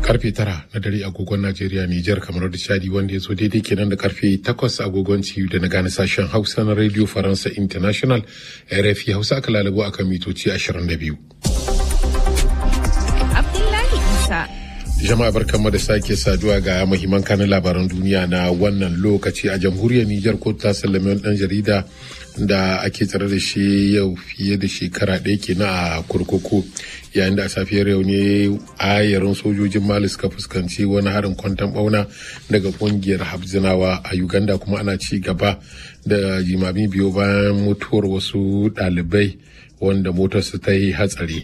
karfe tara na dare agogon Najeriya Nijar kamar da Chadi wanda ya zo daidai kenan da karfe takwas agogon ciyu da na gane sashen Hausa na Radio Faransa International RFI Hausa aka lalabo akan mitoci 22. Abdullahi Isa. Jama'a barkanmu da sake saduwa ga muhimman kanin labaran duniya na wannan lokaci a jamhuriyar Nijar ko ta sallame wani dan jarida da ake tsare da shi yau fiye da shekara ɗaya kenan a kurkuku yayin da a safiyar yau ne ayarin sojojin mali suka fuskanci wani harin kwantan bauna daga kungiyar habzinawa a uganda kuma ana ci gaba da jimami biyu bayan mutuwar wasu ɗalibai wanda motarsu ta yi hatsari.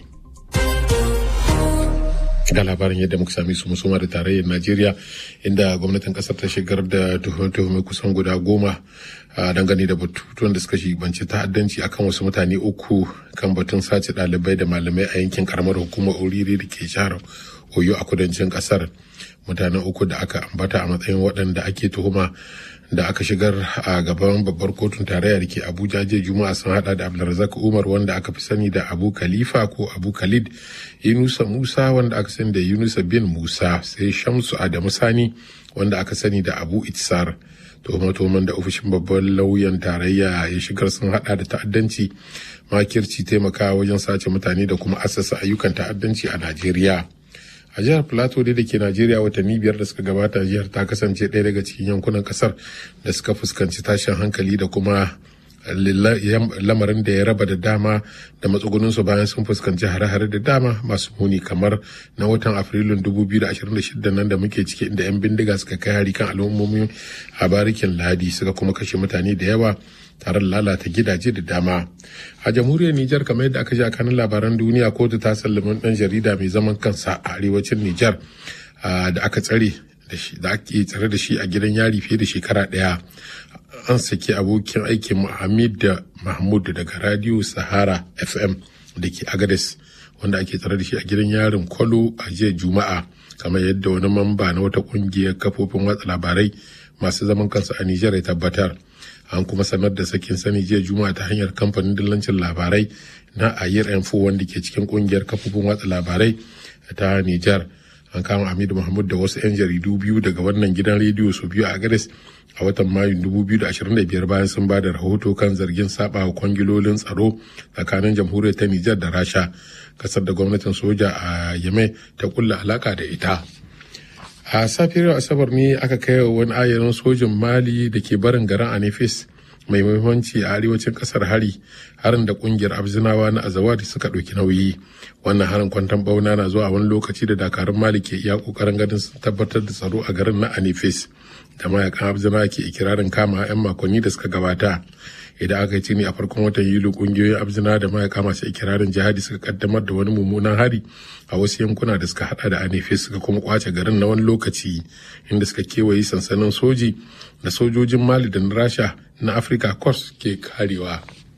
ga labarin yadda muka sami su musoma da tarayyar najeriya inda gwamnatin kasar ta shigar da tuhume-tuhume kusan guda goma a dangane da batutuwan da suka shibanci ta'addanci akan wasu mutane uku kan batun sace ɗalibai da malamai a yankin karamar hukumar oriri da ke jihar oyo a kudancin kasar mutanen uku da aka ambata a matsayin waɗanda ake tuhuma da aka shigar a gaban babbar kotun tarayya da ke abuja jiya juma'a sun hada da abdulrazak umar wanda aka fi sani da abu khalifa ko abu khalid yunusa musa wanda aka sani da yunusa bin musa sai shamsu adamu sani wanda aka sani da abu itsar tuhumatoman da ofishin babban lauyan tarayya ya shigar sun hada da ta'addanci makirci taimakawa wajen sace mutane da kuma assasa ayyukan ta'addanci a najeriya a jihar plateau dai da ke najeriya watanni biyar da suka gabata jihar ta kasance ɗaya daga cikin yankunan kasar da suka fuskanci tashin hankali da kuma lamarin da ya raba da dama da matsugunansu bayan sun fuskanci hare-hare da dama masu muni kamar na watan afrilun 2026 nan da muke ciki inda 'yan bindiga suka kai hari kan al'ummomin a barikin ladi suka kuma kashe mutane da yawa tare da lalata gidaje da dama a jamhuriyar nijar kamar yadda aka ji a kanin labaran duniya kotu ta sallami dan jarida mai zaman kansa a arewacin nijar da aka tsare da ake tsare da shi a gidan yari fiye da shekara daya an saki abokin aikin Muhammad da Mahmud daga Radio Sahara FM da ke Agades wanda ake tsare da shi a gidan yarin Kwalo a jiya Juma'a kamar yadda wani mamba na wata kungiyar kafofin watsa labarai masu zaman kansu a Nijar ya tabbatar. An kuma sanar da sakin sani jiya Juma'a ta hanyar kamfanin dillancin labarai na Ayir Info wanda ke cikin kungiyar kafofin watsa labarai ta Nijar. an kama Hamidu Mahmud da wasu 'yan jaridu biyu daga wannan gidan rediyo su biyu a Gares a watan Mayun 2025 bayan sun ba da rahoto kan zargin saba wa kwangilolin tsaro tsakanin jamhuriyar ta Nijar da Rasha kasar da gwamnatin soja a Yemen ta kulla alaka da ita. A safiyar Asabar ne aka kai wa wani ayarin sojin Mali da ke barin garin Anifis mai muhimmanci a arewacin kasar hari harin da kungiyar abzinawa na azawadi suka ɗauki nauyi wannan harin kwantan bauna na zuwa wani lokaci da dakarun mali ke iya kokarin ganin sun tabbatar da tsaro a garin na anifis da mayakan abzinawa ke ikirarin kama 'yan makonni da suka gabata idan aka yi ne a farkon watan yuli kungiyoyin abzina da mayaka masu ikirarin jihadi suka kaddamar da wani mummunan hari a wasu yankuna da suka hada da anifis suka kuma kwace garin na wani lokaci inda suka kewaye sansanin soji da sojojin mali da na rasha na afirka corps ke karewa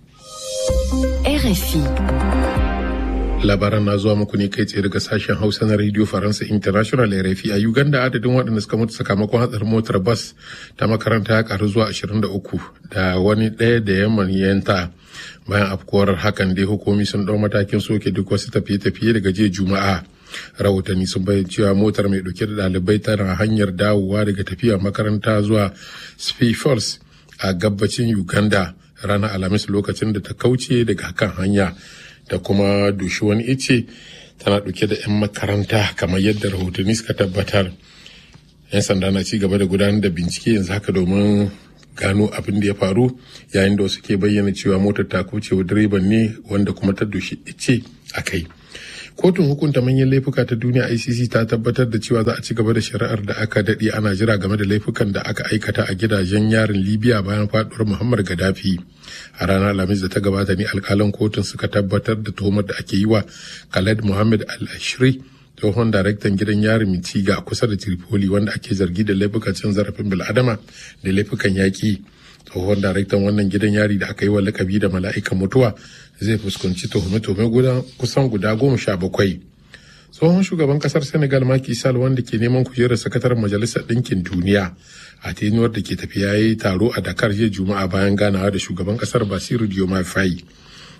RFI. labaran na zuwa muku ne kai tsaye daga sashen hausa na radio faransa international rfi a uganda adadin waɗanda suka mutu sakamakon hatsarin motar bas ta makaranta ya karu zuwa 23 da wani ɗaya da ya manyanta bayan afkuwar hakan dai hukumi sun ɗau matakin soke duk wasu tafiye-tafiye daga jiya juma'a rahotanni sun bayyana cewa motar mai ɗauke da ɗalibai tana hanyar dawowa daga tafiya makaranta zuwa Falls a gabacin uganda ranar alhamis lokacin da ta kauce daga kan hanya da kuma dushi wani ice tana ɗauke da 'yan makaranta kamar yadda rahotanni suka tabbatar 'yan sanda na ci gaba da gudanar da bincike yanzu haka domin gano abin da ya faru yayin da wasu ke bayyana cewa motar ta kaucewa direban ne wanda kuma ta dushi ice a kai kotun hukunta manyan laifuka ta duniya icc ta tabbatar da cewa za a ci gaba da shari'ar da aka daɗe ana jira game da laifukan da aka aikata a gidajen yarin libya bayan faduwar muhammad gaddafi a ranar alhamis da ta gabata ne alkalan kotun suka tabbatar da tuhumar da ake yi wa khaled muhammad al-ashri tsohon daraktan gidan yarin mitiga kusa da tripoli wanda ake zargi da laifukan cin zarafin bil'adama da laifukan yaƙi tsohon daraktan wannan gidan yari da aka yi wa lakabi da mala'ikan mutuwa zai fuskanci tuhume-tuhume kusan guda goma sha bakwai tsohon shugaban kasar senegal Macky Sall wanda ke neman kujerar sakataren majalisar ɗinkin duniya a tenuwar da ke tafiya ya yi taro a dakar jiya juma'a bayan ganawa da shugaban kasar basiru diomaye faye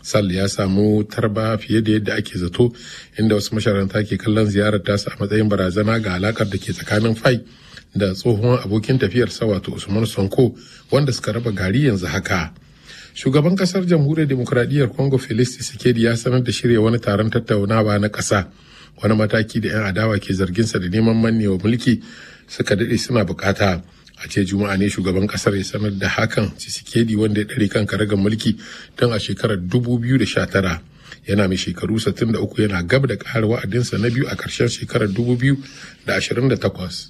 sal ya samu tarba fiye da yadda ake zato inda wasu masharanta ke kallon ziyarar tasa a matsayin barazana ga alakar da ke tsakanin fai da tsohon abokin tafiyarsa wato usman sonko wanda suka raba gari yanzu haka shugaban kasar jamhuriyar demokuraɗiyyar congo felix tshisekedi ya sanar da shirya wani taron tattaunawa na ƙasa wani mataki da 'yan adawa ke zarginsa da neman mannewa mulki suka daɗe suna bukata a ce juma'a ne shugaban kasar ya sanar da hakan tshisekedi wanda ya ɗare kan karagar mulki tun a shekarar 2019 yana mai shekaru 63 yana gab da ƙara wa'adinsa na biyu a ƙarshen shekarar 2028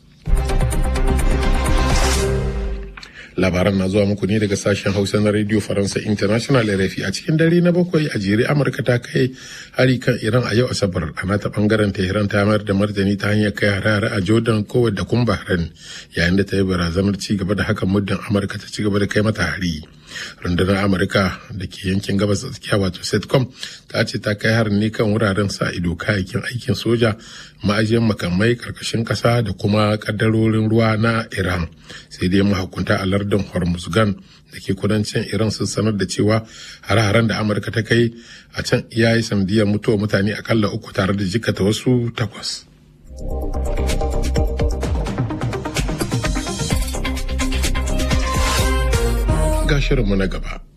labaran na zuwa muku ne daga sashen hausa na radio faransa international rfi a cikin dare na bakwai a jere amurka ta kai hari kan iran a yau asabar a nata bangaren tehran ta mayar da martani ta hanyar kai hare a jordan kowa da kun bahrain yayin da ta yi barazanar ci gaba da hakan muddin amurka ta ci gaba da kai mata hari rundunar amurka da ke yankin gabas tsakiya wato setcom ta ce ta kai harin ne kan wuraren sa ido kayayyakin aikin soja ma'ajiyar makamai karkashin kasa da kuma kaddarorin ruwa na iran sai dai mahukunta a lardin hormuzgan da ke kudancin iran sun sanar da cewa hare-haren da amurka ta kai a can ya yi sanadiyar mutuwa mutane akalla uku tare da jikata wasu takwas. ga shirinmu na gaba.